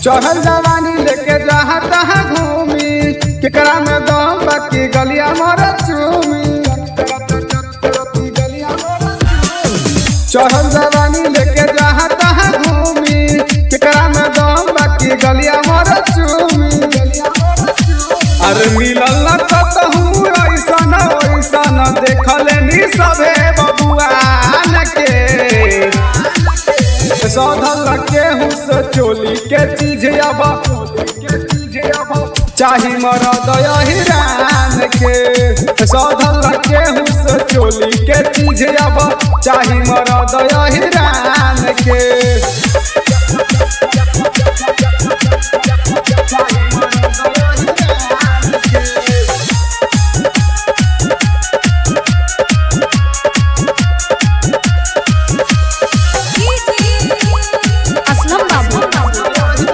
चढ़ल जवानी लेके जहाँ तहाँ घूमी केकरा में दम बाकी गलिया मोर चूमी चढ़ल जवानी लेके जहाँ तहाँ घूमी केकरा में दम बाकी गलिया मोर चूमी अरे मिलल न कतहूँ ऐसन ऐसन देखले नी सभे बबुआन के सौधल केहू से चोली के चीज अब चाही मरद हिरान के सौधल केहू से चोली के चीज अब चाही मरद हिरान के असलम बाबू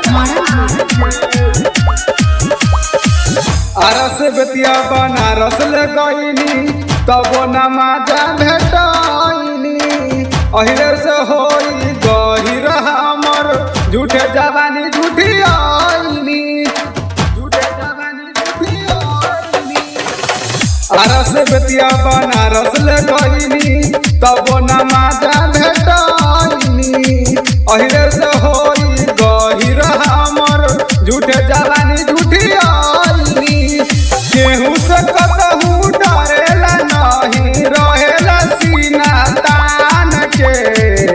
अरस बेतिया बनारस ले गईनी तब नमाजा भेटनी अहिरे से होई गहिर हमर झूठे जवानी झूठी आईनी झूठे जवानी झूठी आईनी अरस बेतिया बनारस ले गईनी तब नमाजा भेटनी अहिरे से होई गहिर हमर झूठे जवानी झूठी आईनी केहू से कतहू डरेला नहीं रहेला सीना तान के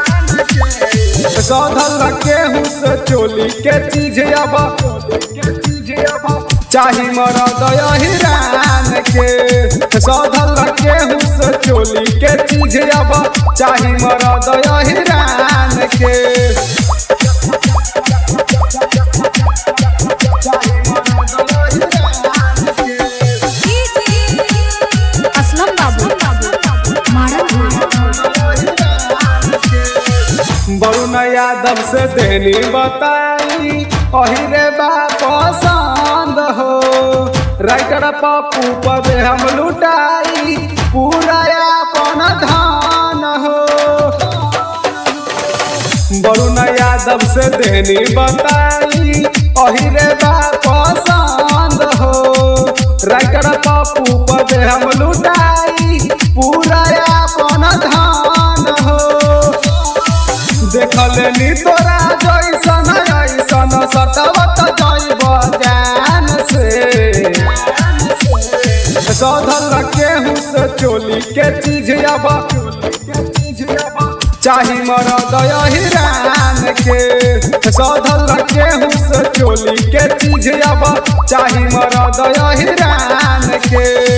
सौधल केहू से चोली के चीज अब चाही मरद हिरान के सौधल केहू से चोली के चीज अब चाही मरद हिरान के असलम बाबू वरुण यादव से देनी बताई अहिरे बा पसंद हो राइटर पप्पू पर हम लुटाई पूरा अपन धान हो वरुण यादव से देनी बताई अहिरे बा पसंद हो राइटर पप्पू पर हम लुटाई पूरा अपन धान हो देखले नी तोरा जैसन ऐसन सतवत जैब जान से सौधल केहू से चोली के चीज अब चाही मरद हिरान के सौधल केहू से चोली के चीज अब चाही मरद हिरान के